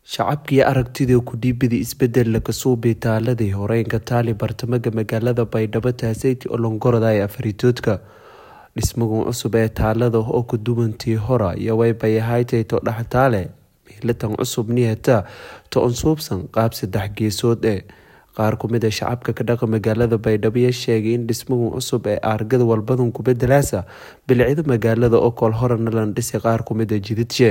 Shacabkii aragtida ku dhiibida isbedel ka soo bitaaladii horeenka taali bartamaha magaalada Baydhabo Taaseyti Olongorada ee Afritoodka dhismahan cusub ee taalada oo ka duwantii hore iyo way bayahaaytay to dhaxtaale mihlatan cusub niyata to unsuubsan qaab saddex geesood ee qaar ku mid a shacabka ka dhaqa magaalada Baydhabo ayaa sheegay in dhismahan cusub ee argada walbadan ku bedelaasa bilcida magaalada oo kol horena la dhisay qaar ku mid a jidadje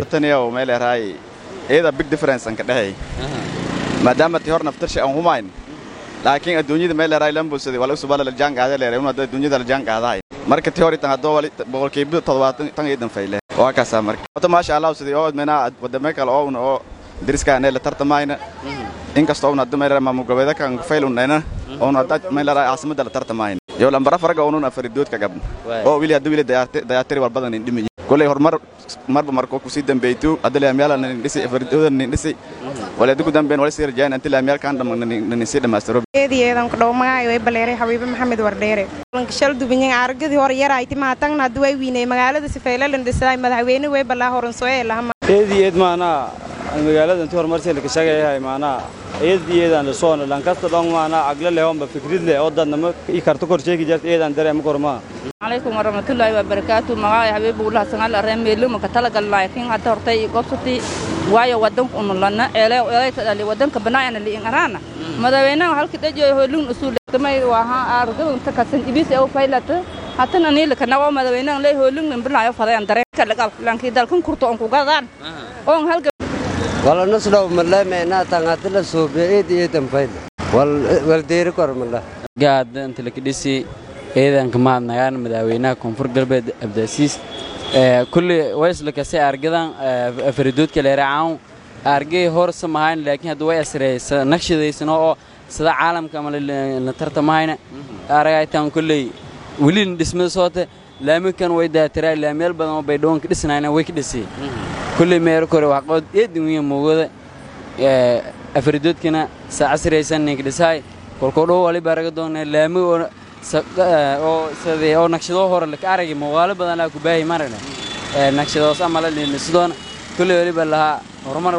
iyada big difference aan ka dhahay maadaama tii hor naftarshay aan humayn laakiin adduunyada meel leeray lambusadi wala usubala la jaan qaada leeray una adduunyada la jaan qaadahay marka tii hor tan hadoo wali boqolkiiba toddobaatan tan iidan fayle waa kaasa marka wata maasha allah sidii oo meena wadame kale oo una oo diriskaane la tartamayna inkastoo una hadda meelera maamulgoboleeda kan fayl unayna oona hadda meelera caasimada la tartamayna iyo lambara faraga oonuna faridoodka gabna oo wili hadda wili dayaatiri walbadan indhimiyi koley horumar marba markoo kusii dambeeytu hadda laamyaala nin dhisi fardooda nin dhisi wala adigu dambeyn wala sii rajaan inta laamyaalkan dhamaan nin sii dhamaastiro eedayeedan ku dhawmaayo way baleeray xabiibo maxamed wardheere shal dubanyan aragadi hore yarayti maatan hadda way wiinay magaalada sifeelalan dhisay madaxweyne way balaa horan soo ee lahama eediyeed maanaa magaalada intii horumarsi la kashagayahay maanaa eediyeedan lasoona lankasta dhong maanaa agla lehomba fikrid leh oo dadnama i karto kor sheegi jarta eedan dareema kormaa عليكم ورحمة الله وبركاته مغاي حبيب الله سنال الرحمة ميلو مكتلق لكن حتى هرتي قبصتي وايا ودنك أن لنا إلى إلى تدلي ودنك بناء اللي إنرانا مدوينا هل كده جو يهولون أصول تما وها أرجو تكسن إبيس أو فايلة حتى نني لك نوا مدوينا لا يهولون من بلا يفضل أن درك لقال لان كده لكن كرتو أنكو قادان أون هل wala nasdhaw male meenaa tangatila suubiyeed iyo dambayd wal deeri kor male gaad inta la kidhisi ciidanka mahadnagaan madaxweynaha koonfur galbeed abdaasiis kulli wayslakase argadan faridoodka leeracaan argay horsa mahayn laakiin hadda way asreysa naqshadaysano oo sida caalamka ama la tartamahayna aragaytan kulley weli dhismada soote laamikan way daatiraa laamiyal badan oo baydhawoonka dhisnayna way ka dhisay kulley meero kore waxqood eedin wiya moogada afridoodkana sa casraysan ninka dhisaay kolkoo dhow waliba araga doona laami oo naqshadoo hore laka aragay muuqaalo badan laa ku baahi marana naqshadoos ama la dhinisidooona kulley waliba lahaa horumar